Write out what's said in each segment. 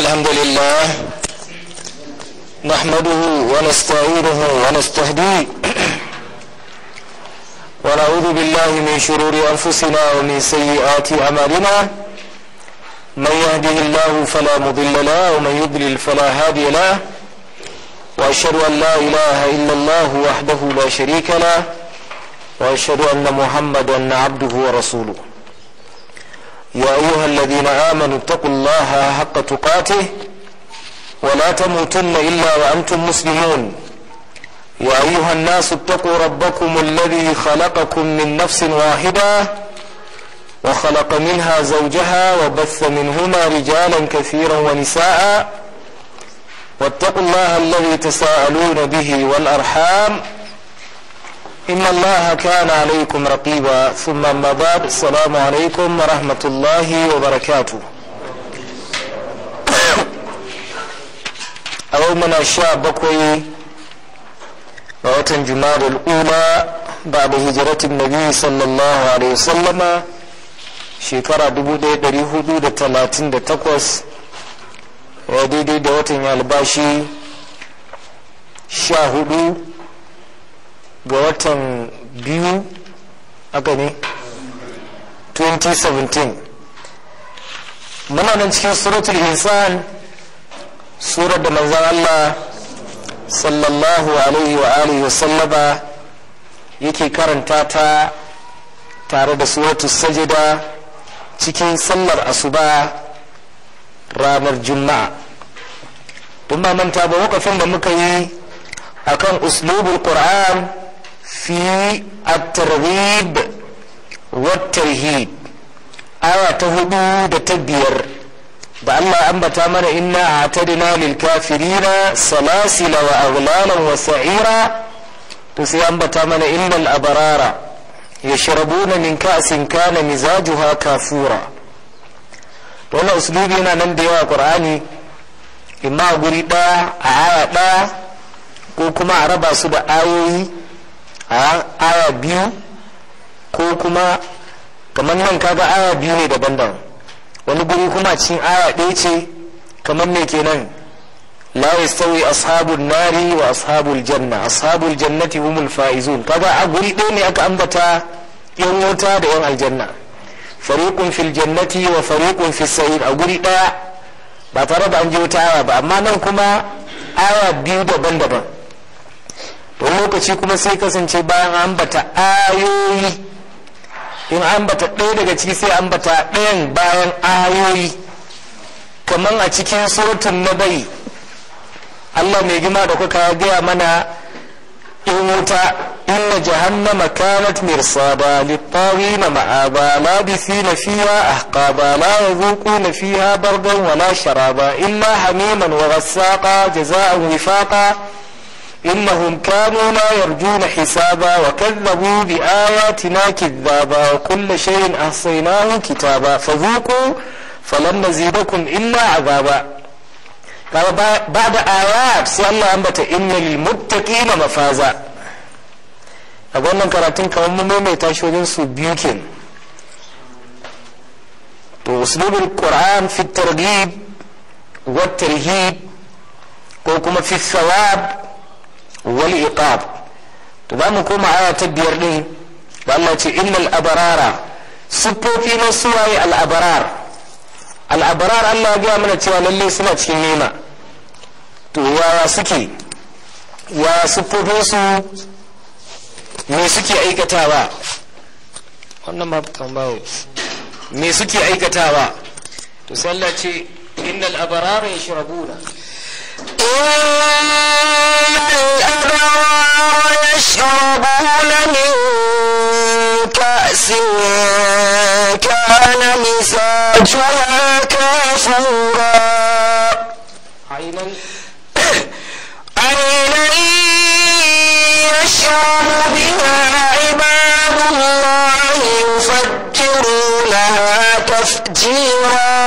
الحمد لله نحمده ونستعينه ونستهديه ونعوذ بالله من شرور أنفسنا ومن سيئات أعمالنا من يهده الله فلا مضل له ومن يضلل فلا هادي له وأشهد أن لا إله إلا الله وحده لا شريك له وأشهد أن محمدا عبده ورسوله يا أيها الذين آمنوا اتقوا الله حق تقاته ولا تموتن إلا وأنتم مسلمون يا أيها الناس اتقوا ربكم الذي خلقكم من نفس واحدة وخلق منها زوجها وبث منهما رجالا كثيرا ونساء واتقوا الله الذي تساءلون به والأرحام إن الله كان عليكم رقيبا ثم أما بعد السلام عليكم ورحمة الله وبركاته أيومنا الشاب بكوي ووتن جماد الأولى بعد هجرة النبي صلى الله عليه وسلم shekara 1438 ya daidai da watan albashi sha hudu ga watan biyu aka ne 2017 muna nan cikin suratul insan surar da manzan Allah sallallahu alaihi wa alihi wa sallama yake karanta ta tare da suratul sajida cikin sallar asuba ranar juma'a don ba manta ba wakafin da muka yi akan uslubul qur'an fi at-targhib wa tarhib aya ta hudu da ta biyar da Allah ambata mana inna a'tadna lil kafirina salasila wa aghlalan wa sa'ira to sai ambata mana innal abarara yashrabuna min ka'sin kana mizajuha kafura to wannan uslubi yana nan da yawa qur'ani imma a guri ɗaya a aya ɗaya ko kuma a raba su da ayoyi a aya biyu ko kuma kamar nan kaga aya biyu ne daban-daban wani guri kuma cikin aya ɗaya ce kamar me kenan la yastawi ashabul nari wa ashabul janna ashabul jannati humul faizun kaga a guri ɗaya ne aka ambata yan wuta da yan aljanna fariqun fil jannati wa fariqun fis sa'ir a guri ɗaya ba tare da an je wata aya ba amma nan kuma aya biyu daban-daban wani lokaci kuma sai kasance bayan ambata ayoyi in ambata ɗaya daga ciki sai ambata ɗayan bayan ayoyi kamar a cikin suratun na bai allah mai gima da kuka gaya mana in wuta inna jahannama kanat mirsada littawina ma'aba labithina fiha ahqaba la yazuquna fiha bardan wala sharaba illa hamiman wa ghassaqa jazaa'an wifaqa إنهم كانوا لا يرجون حسابا وكذبوا بآياتنا كذابا وكل شيء أحصيناه كتابا فذوقوا فلن نزيدكم إلا عذابا بعد آيات سي الله أنبت إن للمتقين مفازا a wannan karatun kamar mun maimaita shi wajen su biyu ke to uslubul qur'an fi targhib wa tarhib ko kuma fi thawab wal iqab to za mu koma aya ta biyar din da Allah ce innal abarara siffofi na suwaye al abarar al abarar Allah ya gaya mana cewa lalle suna cikin nema to yaya suke ya siffofin su me suke aikatawa wannan ma kan bawo me suke aikatawa to sai Allah ce innal abarara yashrabuna الأبرار يشربون من كأس كان مزاجها كافورا عينا عينا يشرب بها عباد الله يفجرونها تفجيرا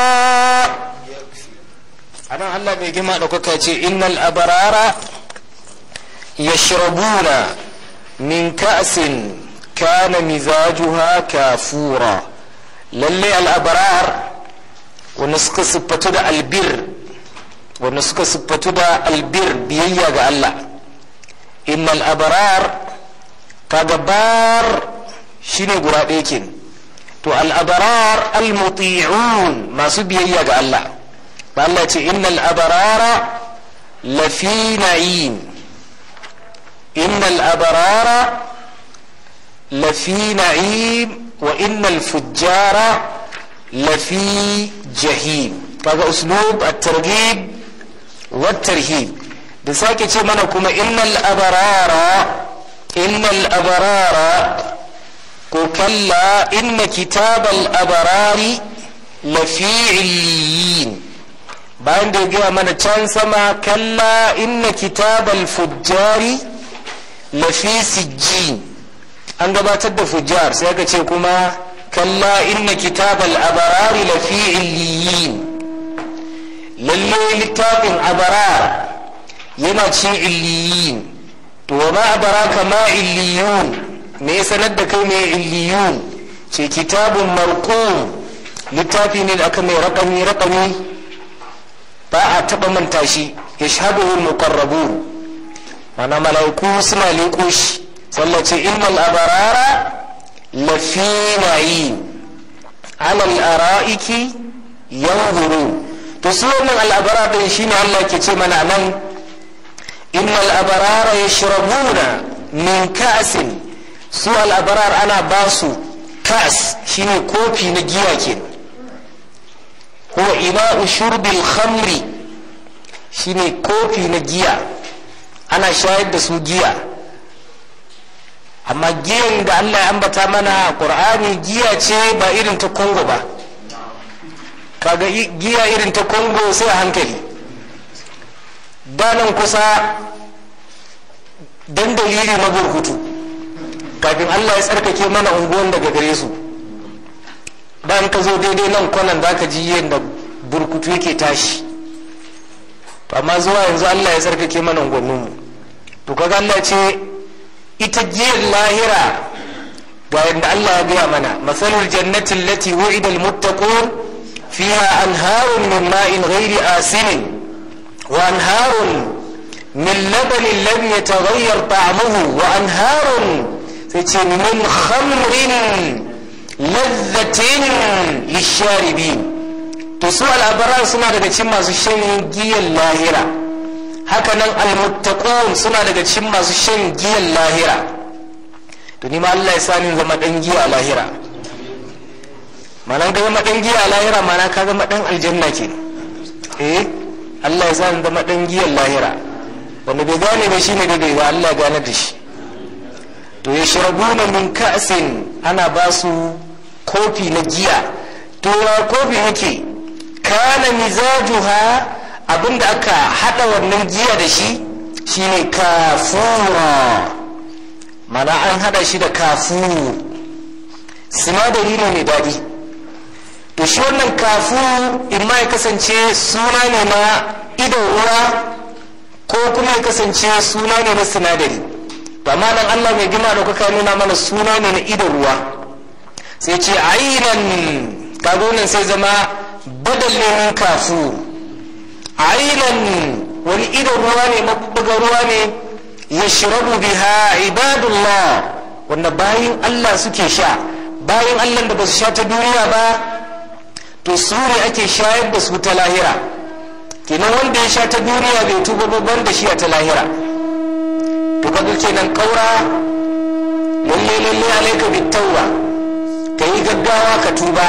anan Allah mai gima da kuka ce innal abarara yashrabuna min ka'sin kana mizajuha kafura lalle al abrar wanda suka siffatu da albir wanda suka siffatu da albir biyayya ga Allah innal abrar kaga bar shine gura ɗaya ke to al abrar al muti'un masu biyayya ga Allah ba Allah ce innal abrara lafi na'im innal abrara lafi na'im wa innal fujjara lafi jahim kaga uslub at-targhib wa tarhib da sake ce mana kuma innal abarara innal abarara ko kalla inna kitabal abarari lafi illiyin bayan da ya gaya mana can sama kalla inna kitabal fujjari lafi sijjin an gabatar da fujjar sai aka ce kuma kalla inna kitabal abarari lafi illiyin lalle littafin abarar yana cin illiyin to wa ma abaraka ma illiyun me ya sanar da kai mai illiyun ce kitabun marqum littafi ne da aka mai raƙami raƙami ba a taɓa manta shi ya shaɗuhu muqarrabun mana mala'iku suna leƙo shi sallace innal abarara lafi na'im alal ara'iki yanzuru to su wannan al'abara din shine Allah ke ce mana nan innal abarara yashrabuna min ka'sin su al'abarar ana ba su kas shine kofi na giya ke huwa ina'u shurbil khamri shine kofi na giya ana shayar da su giya amma giyan da Allah ya ambata mana Qur'ani giya ce ba irin ta Congo ba kaga giya irin ta Congo sai a hankali danan kusa dan dalili na burkutu kafin Allah ya tsarkake mana unguwan daga gare su bayan ka zo daidai nan kwanan da ka ji yadda burkutu yake tashi to amma zuwa yanzu Allah ya tsarkake mana unguwanninmu to kaga Allah ce ita giyar lahira ga yadda Allah ya gaya mana masalul jannati allati wu'ida almuttaqun fiha anharun min ma'in ghairi asinin wa anharun min labanin lam yataghayyar ta'amuhu wa anharun sai ce min khamrin ladhatin lisharibin to su al'abaran suna daga cikin masu shan giyan lahira hakanan almuttaqun suna daga cikin masu shan giyan lahira to ni ma Allah ya sani zama dan giya a lahira mana ga zama dan giya a lahira mana ka zama dan aljanna ke eh Allah ya sani zama dan giyan lahira wanda bai gane ba shine da bai ba Allah ya gane da shi to ya sharabuna min ka'sin ana ba su kofi na giya to ya kofi yake kana mizajuha abinda aka hada wannan giya da shi shine kafura mana an hada shi da kafur sinadari ne mai daɗi to shi wannan kafur in ma ya kasance suna ne na idon ruwa ko kuma ya kasance suna ne na sinadari amma nan allah mai gima da kuka nuna mana suna ne na idon ruwa sai ce ainan kaga wannan sai zama badalin kafur ainan wani idon ruwa ne mabuga ruwa ne ya shirabu biha ibadullah wanda bayan Allah suke sha bayan Allah da ba su sha ta duniya ba to su ne ake shayar da su ta lahira kenan wanda ya sha ta duniya bai tuba babban da shi a ta lahira to kaga kenan kaura lalle lalle alaika bitawwa ka yi gaggawa ka tuba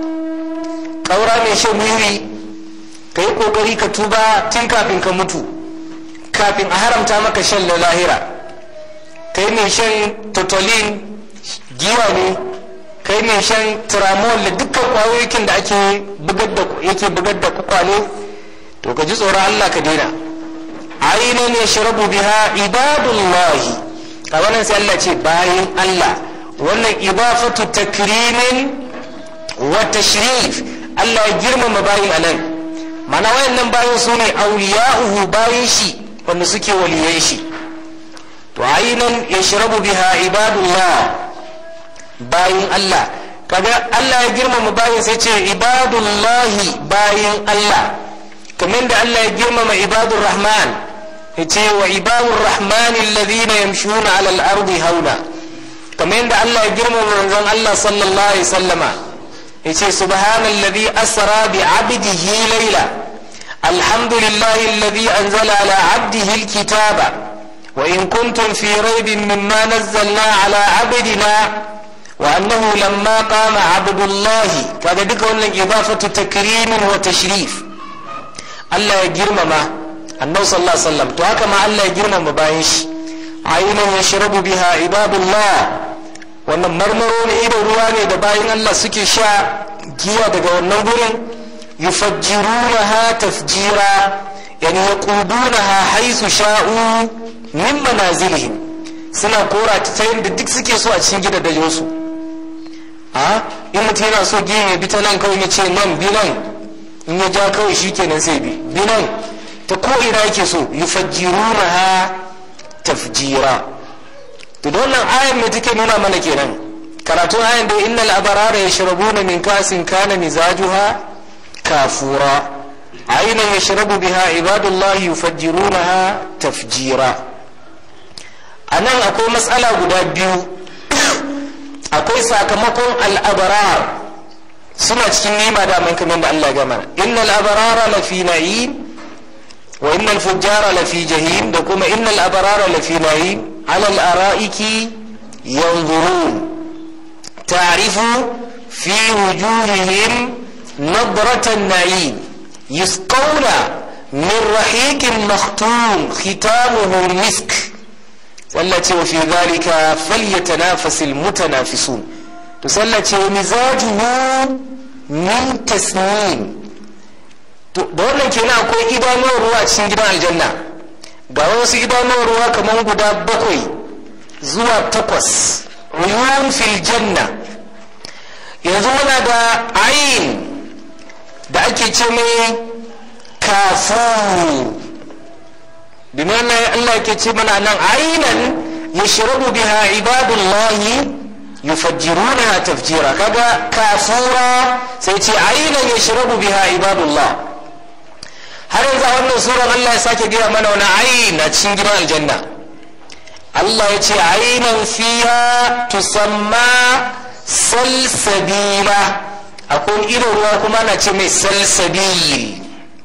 kaura mai shan wuri ka yi kokari ka tuba tun kafin ka mutu kafin a haramta maka shan lahira kai mai shan totolin giwa ne kai mai shan tramol da dukkan kwayoyin da ake bugar da yake bugar da kwakwale to ka ji tsoron Allah ka daina ainihin ya sharabu biha ibadullahi a wannan sai Allah ce bayan Allah wannan ibafatu takrimin wa tashrif Allah ya girmama bayin anan mana wayannan bayan su ne auliya'uhu bayan shi wanda suke waliyan shi to ainihin ya shirabu biha ibadullah bayin Allah kaga Allah ya girmama bayin sai ce ibadullahi bayin Allah kamar da Allah ya girmama ibadur rahman ya ce wa ibadur rahman alladhina yamshuna ala al-ardi hauna kamar da Allah ya girmama manzon Allah sallallahu alaihi sallama ya ce subhanalladhi asra bi abdihi layla alhamdulillahi alladhi anzala ala abdihi al-kitaba wa in kuntum fi raybin mimma nazzalna ala abdina وأنه لما قام عبد الله كذا دك wannan إضافة تكريم وتشريف Allah ya girmama annabi sallallahu alaihi wasallam to haka ma Allah ya girmama bayan shi ainihin ya shirabu biha ibadullah wannan marmaro ne ido ruwa ne da bayan Allah suke sha giya daga wannan gurin yufajjirunaha tafjira yani yaqudunaha haythu sha'u min manazilihim suna kora ta yadda duk suke so a cikin gidajensu a in mutum yana so giyan ya bi ta nan kawai ya ce nan bi nan in ya ja kawai shi kenan sai bi bi nan ta ko ina yake so yufajjiruna ha tafjira to da wannan ayan me take nuna mana kenan karatun ayan da innal abarara yashrabuna min kasin kana mizajuha kafura aynan yashrabu biha ibadullahi yufajjirunaha tafjira anan akwai matsala guda biyu akwai sakamakon al'abarar suna cikin nema da man kamar da Allah gama innal abarara lafi na'im wa innal fujjara lafi jahim da kuma innal abarara lafi na'im ala al-ara'iki yanzurun ta'rifu fi wujuhihim nadratan na'im yusqawna min rahiqin makhtum khitamuhu misk sallace wa fi zalika falyatanafasil mutanafisun to sallace wa mizajuhu min tasnim to da wannan kenan akwai idanuwar ruwa a cikin gidan aljanna ga wasu idanuwar ruwa kamar guda bakwai zuwa takwas uyun fil janna yanzu muna da ayin da ake ce mai kafu بمعنى الله كتبنا أن عينا يشرب بها عباد الله يفجرونها تفجيرا كذا كافورا سيتي عينا يشرب بها عباد الله har yanzu a wannan surar Allah ya sake gaya mana wani ayin a cikin gidan aljanna Allah ya ce ainan fiya tusamma salsabila akwai irin ruwa kuma na ce mai salsabil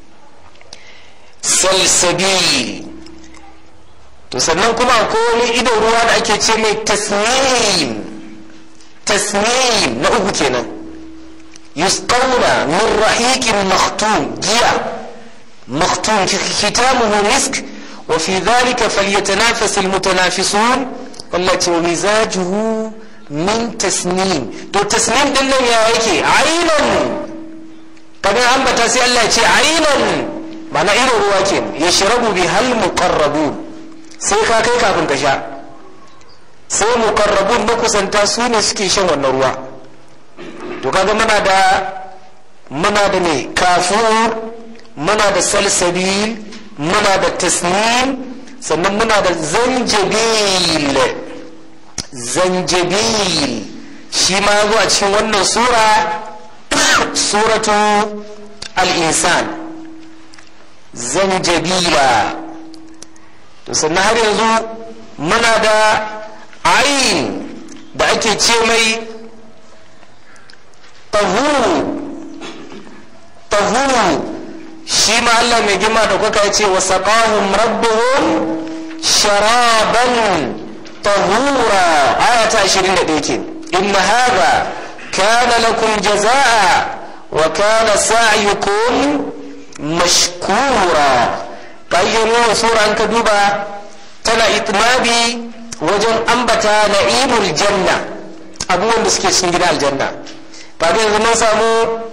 salsabil to sannan kuma akwai wani idon ruwa da ake ce mai tasnim tasnim na uku kenan yusqawna min rahiqin makhtum giya makhtum kitamuhu misk wa fi dhalika falyatanafas almutanafisun wallati wa mizajuhu min tasnim to tasnim din nan ya yake aynan kaga ambata sai Allah ya ce aynan mana irin ruwa ke ya shirabu bi hal muqarrabun sai ka kai kafin ka sha sai muqarrabun makusanta su ne suke shan wannan ruwa to kaga muna da muna da ne kafur muna da salsabil muna da tasnim sannan muna da zanjabil zanjabil shi ma zuwa cikin wannan sura suratu al-insan zanjabila to sannan har yanzu muna da ayin da ake ce mai tahuru tahuru shi ma Allah mai gima da kuka ya ce wa saqahum rabbuhum sharaban tahura aya ta 21 ke inna hadha kana lakum jazaa wa kana sa'yukum mashkura ƙayyano sura an ka duba tana itmabi wajen ambata na'imul janna abubuwan da suke cikin gidan aljanna ba da yanzu mun samu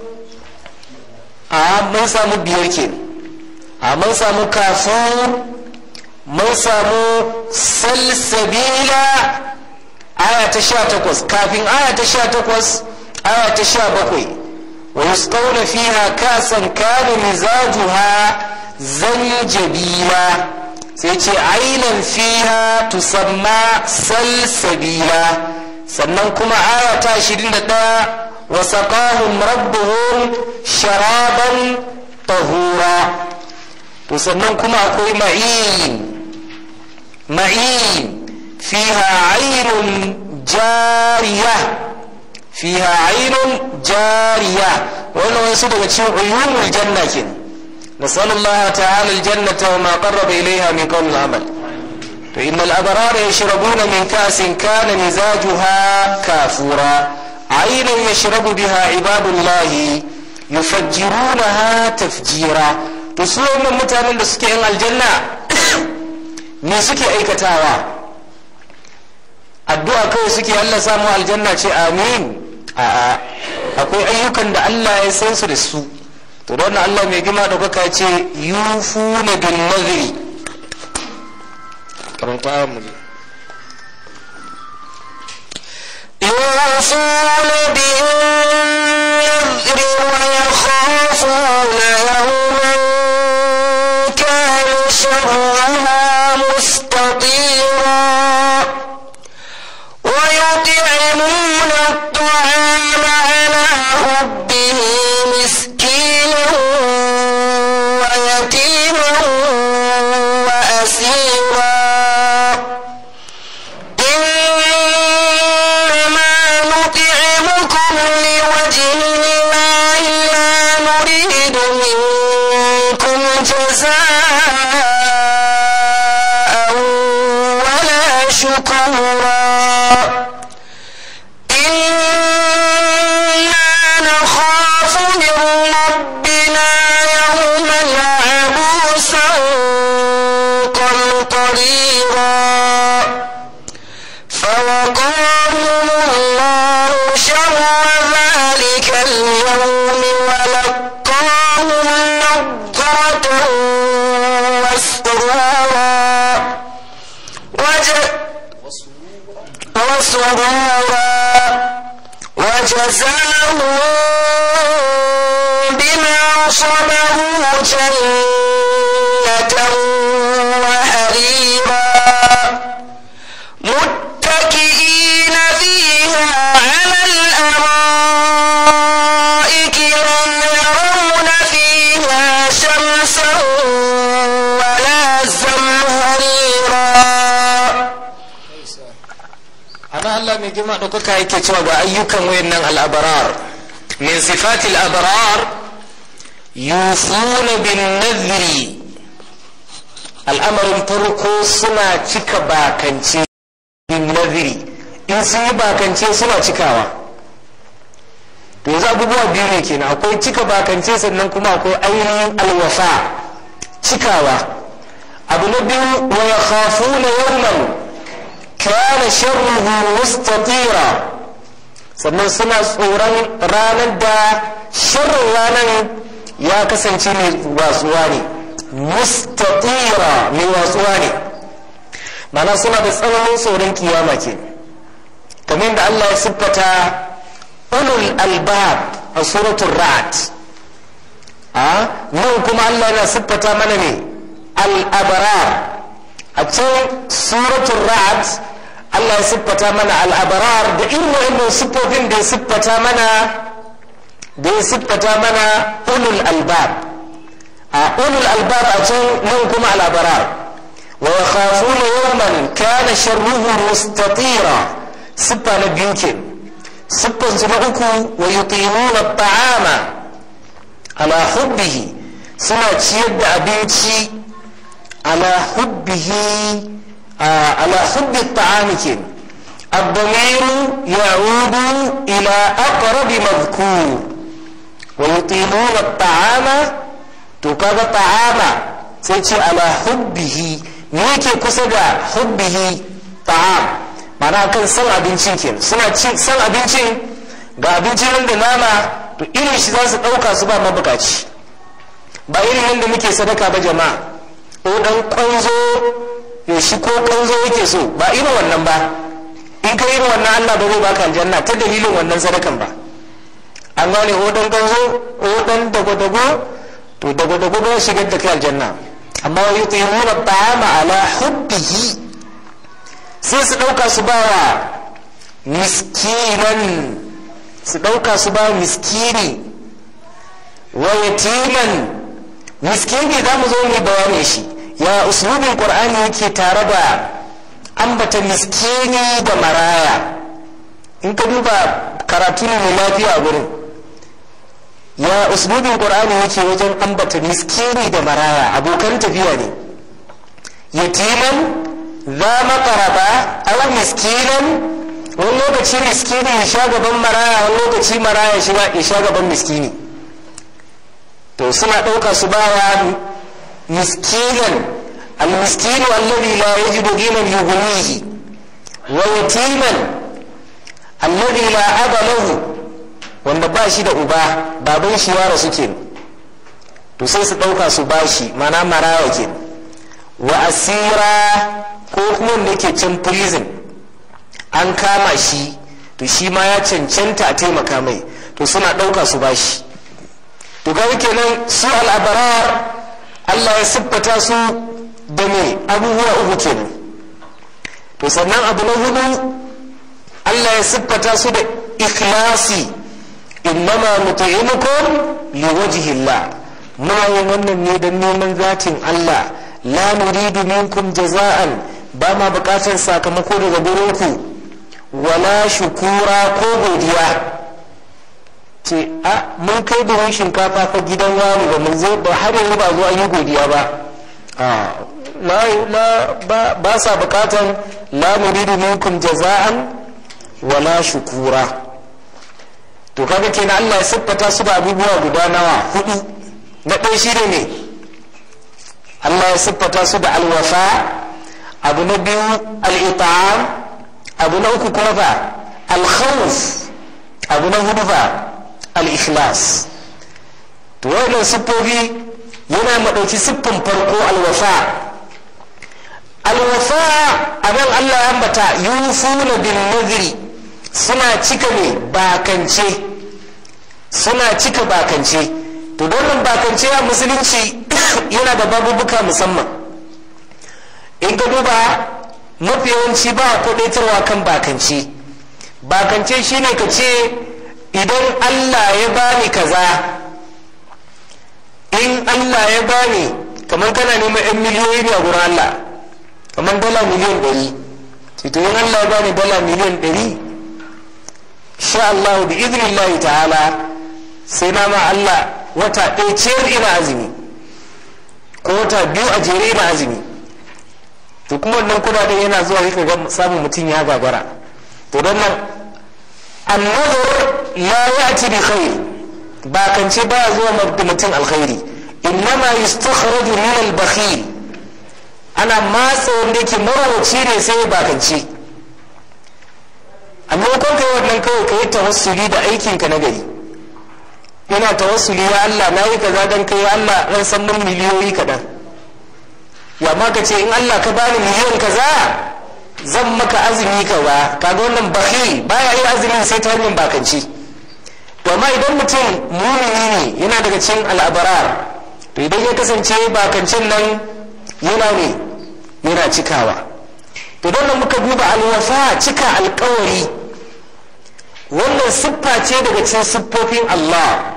a mun samu biyar ke a mun samu kafur mun samu salsabila aya ta sha takwas kafin aya ta sha takwas aya ta sha bakwai ويسقون فيها كاسا كان مزاجها زنجبيلا سيتي عينا فيها تسمى سلسبيلا sannan kuma aya ta ashirin da ɗaya wa saƙahun rabbuhum sharaban tahura to sannan kuma akwai ma'in ma'in fiha ainun jariya fiha ainun jariya wannan wasu daga cikin uyumul janna kenan نسأل الله تعالى الجنة وما قرب إليها من قول العمل فإن الأبرار يشربون من كأس كان مزاجها كافورا عينا يشرب بها عباد الله يفجرونها تفجيرا تسوى من متعلم لسكي الجنة me suke aikatawa addu'a kawai suke Allah samu aljanna ce amin a'a akwai ayyukan da Allah ya san su da su to don Allah mai gima da kuka ce yufu na bin naziri karanta mu يوفون بالنذر ويخافون يوما كان شرها مستطيرا ويطعمون الطعام على حبه مسكينا ويتيما وأسيرا إنما نطعمكم لوجه الله لا نريد منكم جزاء ولا شكورا إنا نخاف من ربنا يوما عبوسا قمطريرا فوقاهم الله شر ذلك اليوم ولقاهم نضرة وسرورا وج- وسرورا وجزاهم بما صبروا جنة وحريرا متكئين فيها على الأرائك لم يرون فيها شمسا ولا زمهريرا ana Allah mai girma ɗaukaka yake cewa ga ayyukan wayannan al'abarar min sifati al'abarar yufuna bin nadhri al'amarin farko suna cika bakance bin nadhri in sun yi bakance suna cikawa to yanzu abubuwa biyu ne kenan akwai cika bakance sannan kuma akwai ainihin alwafa cikawa abu na biyu wa yakhafuna yawman kana sharruhu mustatira sannan suna tsoron ranar da sharrin ranar ya kasance mai watsuwa ne mustatira mai watsuwa ne mana suna da tsananin tsoron kiyama ke kamar da Allah ya siffata ulul albab a suratul ra'd a nan kuma Allah yana siffata mana ne al-abrar a can suratul ra'd Allah ya siffata mana al'abarar da irin wa'annan siffofin da ya siffata mana da ya siffata mana ulul albab a ulul albab a can nan kuma al'abarar wa yakhafuna yawman kana sharruhu mustatira siffa na biyu ke siffan su na uku wa yuqimuna ta'ama ala hubbihi suna ciyar da abinci ala hubbihi على حب الطعام كن الضمير يعود إلى أقرب مذكور ويطيلون الطعام تكاد طعام سيتي على حبه ميكي كسدا حبه طعام mana kan san abincin ke suna ci san abincin ga abincin nan da nama to irin shi za su ɗauka su ba mabukaci ba irin yadda muke sadaka ba jama'a ko dan kwanzo ya shi ko kanzo yake so ba irin wannan ba in ka irin wannan Allah ba zai baka aljanna ta dalilin wannan sadakan ba an gane o dan kanzo o dan dago-dago to dago-dago ba shigar da kai aljanna amma wa yutimuna ta'ama ala hubbihi sai su dauka su ba wa miskinan su dauka su ba miskini wa yatiman miskini za mu zo mu bayani shi ya uslubin qur'ani yake tare da ambata miskini da maraya in ka duba karatu ne mai lafiya a gurin ya uslubin qur'ani yake wajen ambata miskini da maraya abokan tafiya ne yatiman za makaraba aw miskinan wani lokaci miskini ya sha gaban maraya wani lokaci maraya shi ya sha gaban miskini to suna ɗauka su bawa miskinan almiskinu alladhi la yajidu ghinan yughnihi wa yatiman alladhi la aba lahu wanda ba shi da uba baban shi ya rasu ke to sai su ɗauka su bashi mana maraya ke wa asira ko kuma wanda ke can prison an kama shi to shi ma ya cancanta a taimaka mai to suna ɗauka su bashi to ga kenan su al'abarar Allah ya siffata su da me abubuwa uku kenan to sannan abu na hudu Allah ya siffata su da ikhlasi innama nut'imukum liwajhillah muna yin wannan ne don neman zatin Allah la nuridu minkum jaza'an ba ma bukatar sakamako daga gurinku wala shukura ko godiya ce a mun kai buhun shinkafa fa gidan wani ba mun zo ba har yanzu ba zo an yi godiya ba a ba sa bukatan la nuridu minkum jaza'an wala shukura to kaga kenan Allah ya siffata su da abubuwa guda nawa hudu na ɗaya shi ne Allah ya siffata su da alwafa abu na biyu al'ita'am abu na uku kuma fa alkhawf abu na hudu fa al-ikhlas to wannan siffofi yana maɗauki siffin farko alwafa alwafa a nan Allah ya ambata yufuna bin nadri suna cika ne bakance suna cika bakance to wannan bakance a musulunci yana da babubuka musamman in ka duba mafi yawanci ba a kudaitarwa kan bakance bakance shine ka ce idan allah ya bani kaza in allah ya bani kamar kana neman 'yan miliyoyi ne a gurin allah kamar dala miliyan ɗari to in allah ya bani dala miliyan ɗari sha Allah bi iznillahi ta'ala sai na ma Allah wata ɗaya ciyar ina azumi ko wata biyu a jere ina azumi to kuma wannan kudaden yana zuwa yi ga samun mutum ya gagara to don nan annazar la ya'ti bi khair ba kance ba zuwa da mutum alkhairi innama yustakhraju min al-bakhil ana matsa wanda yake marawaci ne sai ya bakance amma ko kai wannan kawai ka yi tawassuli da aikinka na gari yana tawassuli ya Allah na yi kaza dan kai Allah ran san mun miliyoyi kaɗan ya ma ka ce in Allah ka bani miliyon kaza zan maka azumi kaza kaga wannan bakhil baya yin azumi sai ta hanyar bakanci to amma idan mutum mumini ne yana daga cikin al'abarar to idan ya kasance bakancin nan yana ne yana cikawa to don muka duba alwafa cika alkawari wannan siffa ce daga cikin siffofin Allah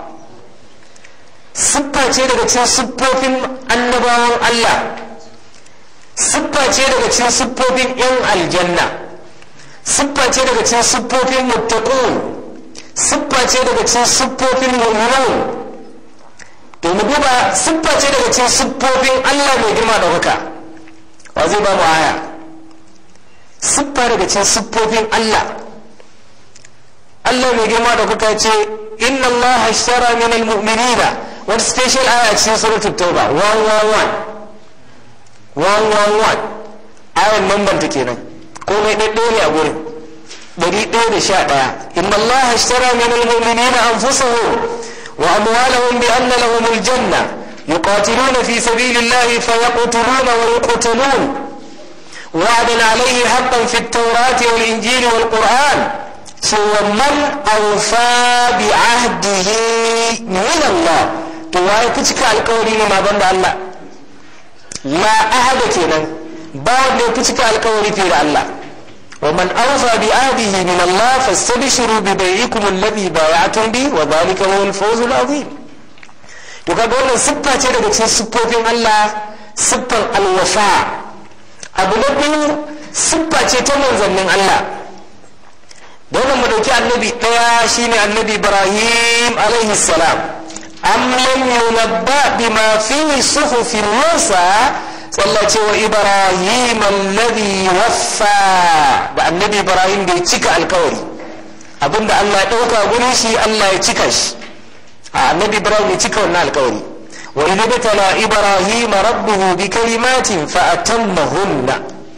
siffa ce daga cikin siffofin annabawan Allah siffa ce daga cikin siffofin 'yan aljanna siffa ce daga cikin siffofin muttaqun siffa ce daga cikin siffofin mu'minun to mu duba siffa ce daga cikin siffofin Allah mai girma da haka wa zai ba mu aya siffa daga cikin siffofin Allah Allah mai girma da kuka ce inna Allah ashtara min almu'minina wani special aya cikin suratul tauba 111 111 ayan number ta kenan komai ɗaɗɗo ne a gurin ɗari ɗaya da sha ɗaya inna Allah ashtara min almu'minina anfusahum wa amwalahum bi anna lahum aljanna yuqatiluna fi sabilillahi fayaqtuluna wa yuqtalun وعدا عليه حقا في التوراة والإنجيل والقرآن ومن أوفى بعهده من الله تواي كتك القولين ما بند الله لا أحد كنا بعد كتك القولين في الله ومن أوفى بعهده من الله فاستبشروا ببيعكم الذي بايعتم به وذلك هو الفوز العظيم to kaga wannan siffa ce daga cikin siffofin Allah siffan alwafa abu na biyu siffa ce ta manzannin Allah da wannan mu dauki annabi daya shine annabi Ibrahim alaihi salam am lam yunabba bima fi suhufi Musa sallace wa Ibrahim alladhi waffa da annabi Ibrahim bai cika alkawari abinda Allah ya dauka gurin shi Allah ya cika shi a annabi Ibrahim ya cika wannan alkawari wa idh batala Ibrahim rabbuhu bi kalimatin fa atammahunna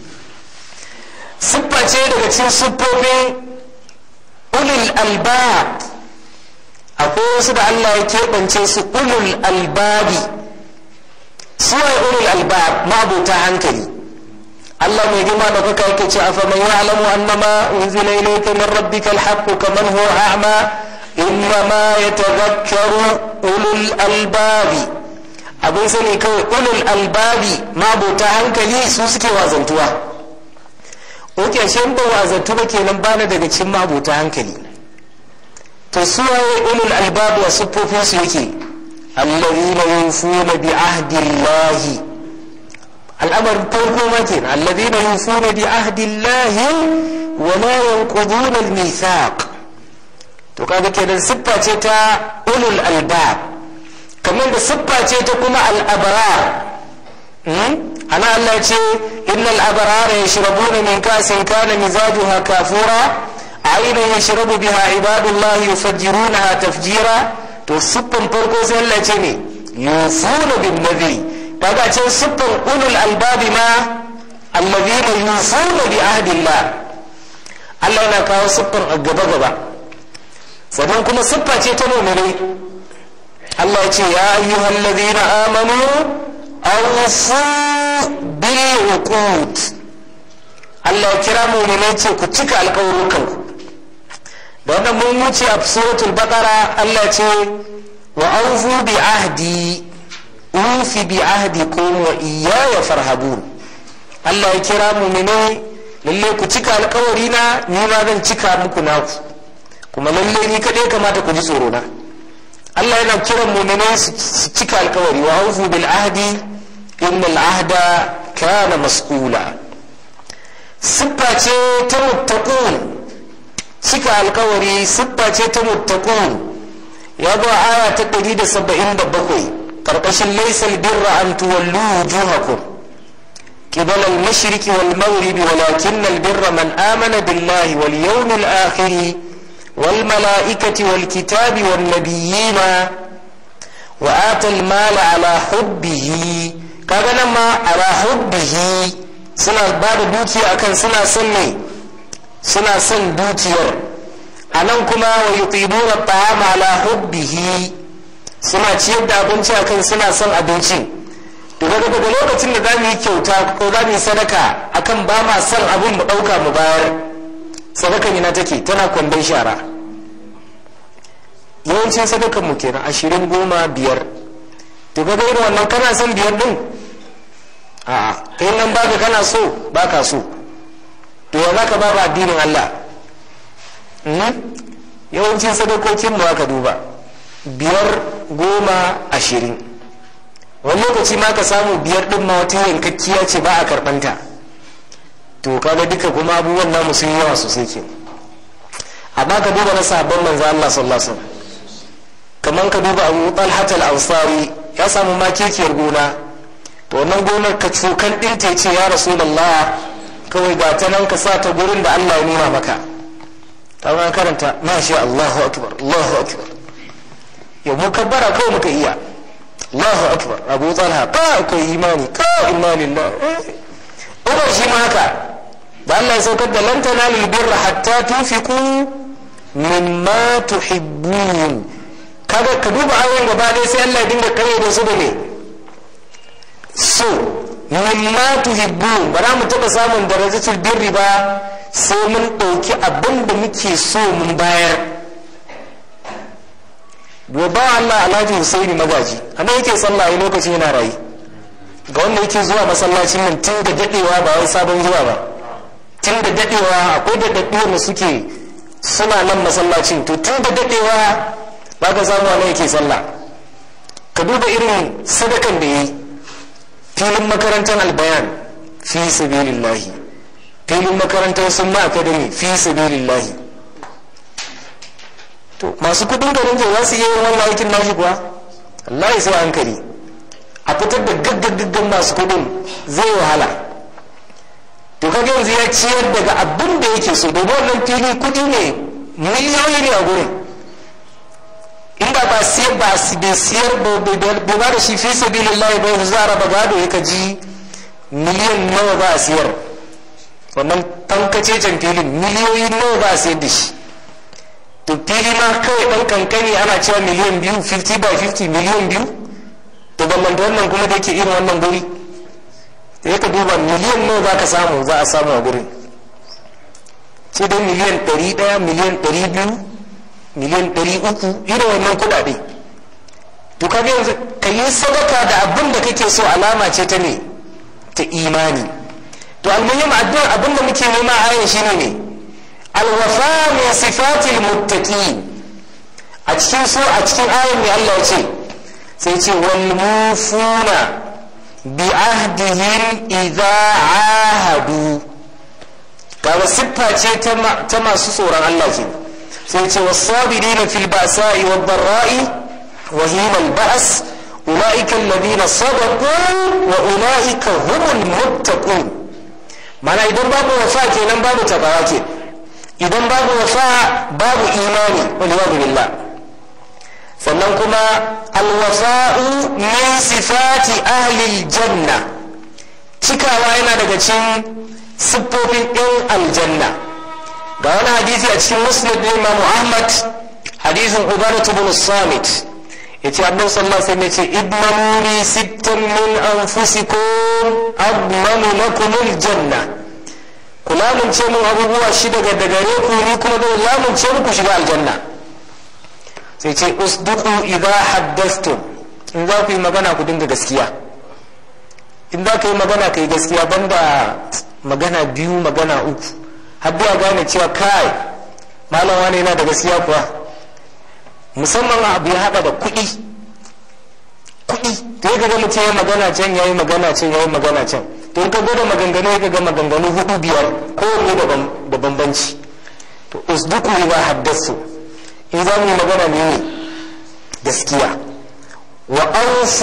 siffa ce daga cikin siffofin ulul albab akwai wasu da Allah ya keɓance su ulul albabi suwaye ulul albab mabuta hankali Allah mai girma da kuka yake ce afa man ya'lamu annama unzila ilayka min rabbika alhaq kaman huwa a'ma innama yatadhakkaru ulul albabi abin sani kawai ulul albabi mabuta hankali su suke wazantuwa oke shi ba wazantu ba kenan bana daga cikin mabuta hankali to su waye ulul albab wa siffofin su yake allazina yufuna bi ahdi Allah al'amarin farko ma kenan allazina yufuna bi ahdi Allah wa la yanquduna al-mithaq to kaga kenan siffa ce ta ulul albab kamar da siffa ce ta kuma al-abrar ana Allah ce innal abrara yashrabuna min kasin kana mizajuha kafura عينا يشرب بها عباد الله يفجرونها تفجيرا to siffan farko sai Allah ce ne yufuna bin nabi kaga ce siffan ulul albabi ma allazina yufuna bi ahdillah Allah yana kawo siffan a gaba gaba sannan kuma siffa ce ta mu'minai Allah ya ce ya ayyuhal ladina amanu awfu bil uqud Allah ya kira mu'minai ce ku cika alƙawarukanku da wannan mun wuce a suratul baqara Allah ce wa aufu bi ahdi ufi bi ahdikum wa iyaya farhabun Allah ya kira mu'mini lalle ku cika alkawari na ni ma zan cika muku naku kuma lalle ni kadai kamata ku ji tsoro na Allah yana kiran mu'mini su cika alkawari wa aufu bil ahdi innal ahda kana mas'ula siffa ce ta muttaqun cika alkawari siffa ce ta muttaqun ya zo aya ta 177 karkashin laysal birra an tuwallu wujuhakum قبل المشرق والمغرب ولكن البر من آمن بالله واليوم الآخر والملائكة والكتاب والنبيين وآتى المال على حبه كذا ما على حبه سنة بعد دوتي أكن سنة سنة suna son dukiyar a nan kuma wa yuqimuna ta'ama ala hubbihi suna ciyar da abinci akan suna son abinci to daga daga lokacin da zamu yi kyauta ko za mu yi sadaka akan ba ma son abin mu dauka mu bayar sadakan ina take tana kwandon shara yawancin sadakan mu kenan ashirin goma biyar to ga irin wannan kana son biyar din a'a kai nan baka kana so baka so to ya za ka ba ba addinin Allah yawancin sadakokin mu aka duba biyar goma ashirin wani lokaci ma ka samu biyar din ma wata yankakkiya ce ba a karɓanta to kaga duka kuma abubuwan namu sun yawa sosai ke amma ka duba na sabon manzo Allah sallallahu alaihi wasallam kamar ka duba Abu Talhat al-Ansari ya samu makekiyar gona to wannan gonar ka cokan ɗinta ya ce ya Rasulullah kawai ga ta nan ka sa ta gurin da Allah ya nuna maka ta ma karanta masha Allahu akbar Allahu akbar yau mu kabbara kawai muka iya Allahu akbar Abu Talha ka akwai imani ka imani na Umar shi ma haka da Allah ya saukar da lan tanalu birra hatta tunfiqu mimma tuhibbun kaga ka duba ayoyin gaba ɗaya sai Allah ya dinga kare da su da ne so mimma tuhibbun ba za mu taɓa samun darajatul birri ba sai mun ɗauki abin da muke so mun bayar gobe Allah Alhaji Husaini magaji a nan yake sallah a lokacin yana rayu ga wanda yake zuwa masallacin nan tun da daɗewa ba wai sabon zuwa ba tun da daɗewa akwai da daɗewa da suke suna nan masallacin to tun da daɗewa ba ka samu a nan yake sallah ka duba irin sadakan da ya yi filin makarantar albayan fi sabilillahi filin makarantar sun ma academy fi sabilillahi to masu kudin garin zai za su iya yin wannan aikin nashi kuwa Allah sai hankali a fitar da gaggagaggan masu kudin zai wahala to kaga yanzu ya ciyar daga abin da yake so domin wannan fili kudi ne miliyoyi ne a gurin inda ba siyar ba bai siyar bai ba da shi fi sabilillahi ba yanzu za a raba gado ya ji miliyan nawa ba a siyar wannan tankacecen filin miliyoyi nawa ba a siyar da shi to fili ma kawai dan kankani ana cewa miliyan biyu 50 by 50 miliyan biyu to ballanta wannan kuma da yake irin wannan guri da ka duba miliyan nawa za ka samu za a samu a gurin ce dai miliyan 100 miliyan 200 miliyan 300 irin wannan kudade to kaga yanzu ka yi sadaka da abin da kake so alama ce ta ne ta imani to almuhim addu'ar abin da muke nema a ayan shine ne alwafa min sifatil muttaqin a cikin so a cikin ayan mai Allah ya ce sai ce wal mufuna bi ahdihim idza ahadu kaga siffa ce ta masu tsoron Allah ke sai ce wasabirina fil ba'sa'i wad dharra'i wa hina al ba's ulaika alladhina sadaqu wa ulaika humul muttaqun mana idan babu wafa kenan babu takawa ke idan babu wafa babu imani wal billah sannan kuma alwafa'u min sifati ahli janna cikawa yana daga cikin siffofin ɗin aljanna ga wani hadisi a cikin musnad ɗin imamu ahmad hadisin ubaratu bin samit yace annabi sallallahu alaihi wasallam yace idmanu li sittan min anfusikum admanu lakum aljanna ku lamunce mun abubuwa shi daga gare ku ni kuma zan lamunce muku shiga aljanna sai ce usduqu idha haddathtum in za ku yi magana ku dinga gaskiya in za ka yi magana ka yi gaskiya banda magana biyu magana uku har ya gane cewa kai malam wani yana da gaskiya kuwa musamman abu ya haɗa da kuɗi kuɗi to ya ga mutum ya magana can ya yi magana can ya yi magana can to ka gwada maganganu ya ga maganganu hudu biyar kowanne da bambanci to usduku idza haddathu in za mu yi magana ne gaskiya wa awfu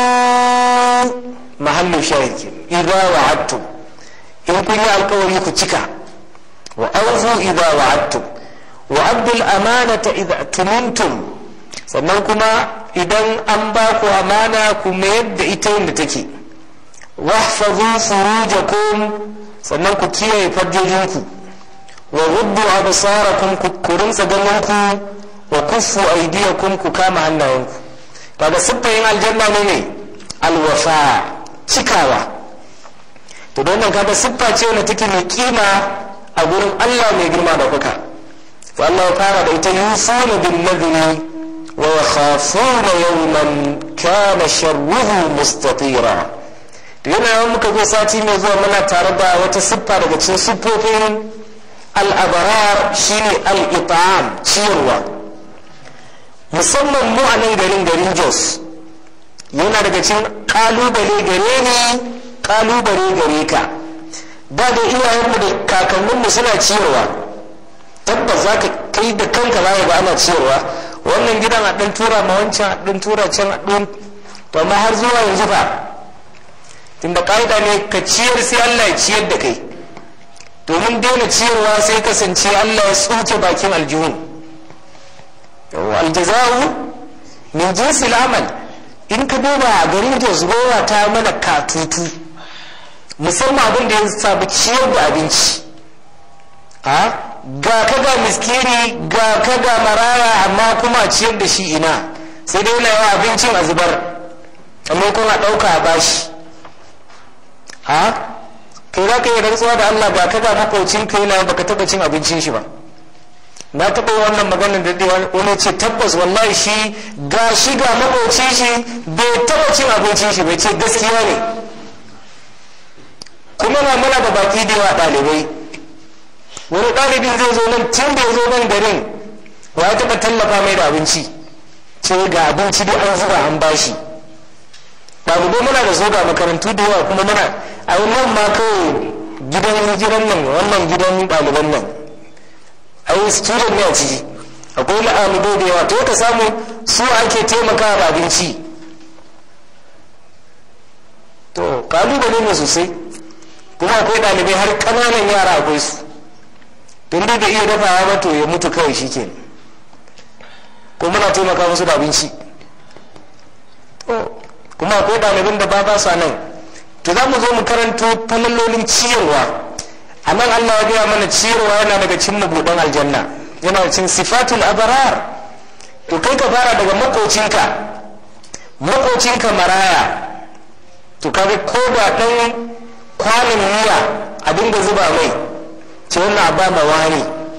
mahallu shahid idza wa'adtum in kun yi alkawari ku cika wa awfu idza wa'adtum wa abdul amanata idza tumintum sannan kuma idan an ba ku amana ku mayar da ita yadda take wahfazu furujakum sannan ku kiyaye farjojinku wa ruddu absarakum ku rinsa ganinku wa kuffu aydiyakum ku kama hannayenku daga siffayin aljanna ne ne alwafa cikawa to don nan kaga siffa ce wanda take mai kima a gurin Allah mai girma da kuka to Allah ya fara da ita yusuna bin nadri wa yakhafuna yawman kana sharruhu mustatira to yana yawan muka zo sati mai zuwa muna tare da wata siffa daga cikin siffofin al'abarar shine al'itam ciyarwa musamman mu a nan garin garin jos yana daga cikin kalubale gare ni kalubale gare ka da da iyayenmu da kakanninmu suna ciyarwa tabbas za ka kai da kanka za ga ana ciyarwa wannan gidan a ɗan tura ma wancan a ɗan tura can a ɗan to amma har zuwa yanzu fa tunda ƙa'ida ne ka ciyar sai allah ya ciyar da kai domin daina ciyarwa sai kasance Allah ya tsuke bakin aljihun aljaza'u min jinsil amal in ka duba a garin jos gowa ta mana katutu musamman abin da ya sabu ciyar da abinci ga ka ga miskini ga ka ga maraya amma kuma ciyar da shi ina sai dai na yawa abincin a zubar amma kuma ɗauka a bashi kai za ka yi rantsuwa da Allah ba ka ga makwaucin ka yana baka taba cin abincin shi ba na taba wannan maganar da dai wani ce tabbas wallahi shi ga shi ga makwaucin shi bai taba cin abincin shi bai ce gaskiya ne kuma na muna da baki da yawa ɗalibai wani ɗalibin zai zo nan tun da ya zo nan garin wa ya taɓa tallafa mai da abinci ce ga abinci dai an zuba an bashi ɗalibai muna da zo ga makarantu da yawa kuma muna a nan ma kawai gidan hijiran nan wannan gidan ɗaliban nan a yi student ne a ciki akwai ɗalibai da yawa to ka samu su ake taimaka da abinci to kalubale ne sosai kuma akwai ɗalibai har ƙananan yara akwai su tun da iya dafawa ba to ya mutu kawai shi ke ko muna taimaka musu da abinci kuma akwai ɗaliban da ba ba sa nan to za mu zo mu karanto falalolin ciyarwa a nan allah ya gaya mana ciyarwa yana daga cin mabuɗan aljanna yana cin sifatul abarar to kai ka fara daga makocinka makocinka maraya to kaga ko ba ɗan kwanin miya a dinga zuba mai ce wannan ba ma wani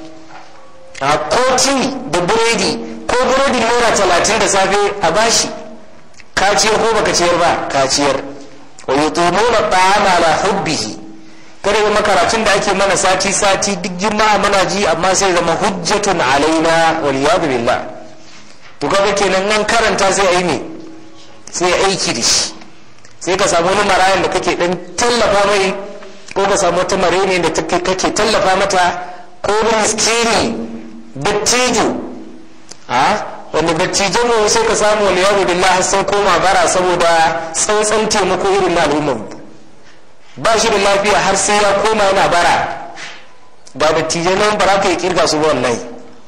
a koti da biredi ko biredin naira talatin da safe a bashi ka ciyar ko baka ciyar ba ka ciyar wa yutumuna ta'ama ala hubbihi kada zama karatun da ake mana sati sati duk juma'a muna ji amma sai zama hujjatun alaina wal yadu billah to kaga kenan nan karanta sai ai ne sai aiki da shi sai ka samu wani marayan da kake dan tallafa mai ko ka samu wata mare ne da kake tallafa mata ko wani miskini dattijo a wanda dattijan mu sai ka samu wani yaro billah sun koma bara saboda tsantsan taimako irin na al'ummar ba shi da lafiya har sai ya koma yana bara ba dattijan nan ba ka yi kirga su ba wallahi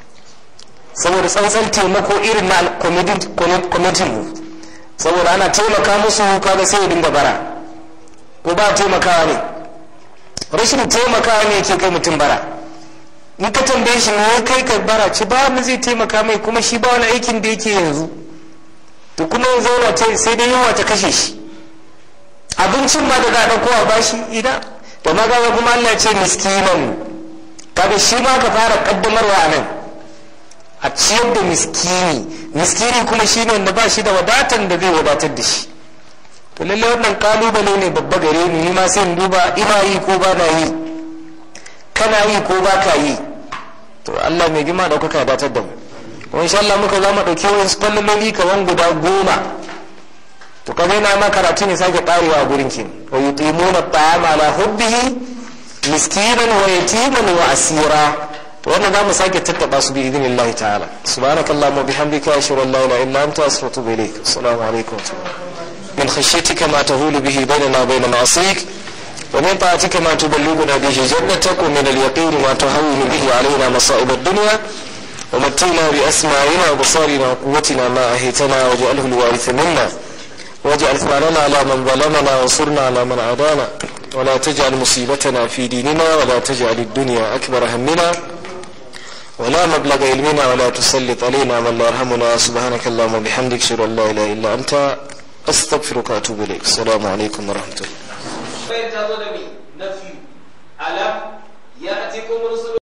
saboda tsantsan taimako irin na kwamitin mu saboda ana taimaka musu kaga sai ya dinga bara ko ba taimakawa ne rashin taimakawa ne ke kai mutum bara in ka tambaye shi ne kai ka bara ci ba mu zai taimaka mai kuma shi ba wani aikin da yake yanzu to kuma ya zauna ta sai dai yunwa ta kashe shi abincin ma da za a ɗauko a bashi idan da ma kaga kuma Allah ce miskinan kaga shi ma ka fara kaddamarwa a nan a ciyar da miskini miskini kuma shi ne wanda ba shi da wadatan da zai wadatar da shi to lallai wannan kalubale ne babba gare ni ni ma sai in duba ina yi ko ba na yi kana yi ko ba ka yi to Allah mai gima ɗaukaka datar da mu kuma insha Allah muka za mu ɗauki wasu fallololi kaman guda goma to kaga yana ma karatu ne sake ƙarewa a gurin ki wa yutimuna ta'ama ala hubbihi miskinan wa yatiman wa asira to wannan za mu sake tattaba su bi idinillahi ta'ala subhanakallahumma bihamdika ashhadu an la ilaha illa anta astaghfiruka wa atubu ilaik assalamu alaikum wa rahmatullahi من خشيتك ما تهول به بيننا وبين معصيك ومن طاعتك ما تبلغنا به جنتك ومن اليقين ما تهون به علينا مصائب الدنيا ومتينا بأسماعنا وبصارنا وقوتنا ما أهيتنا واجعله الوارث منا واجعل ثماننا على من ظلمنا وانصرنا على من عادانا ولا تجعل مصيبتنا في ديننا ولا تجعل الدنيا أكبر همنا ولا مبلغ علمنا ولا تسلط علينا من لا يرحمنا سبحانك اللهم وبحمدك اشهد ان لا اله الا انت استغفرك واتوب اليك السلام عليكم ورحمه الله ta zo da mi nafi alam ya atikum rusul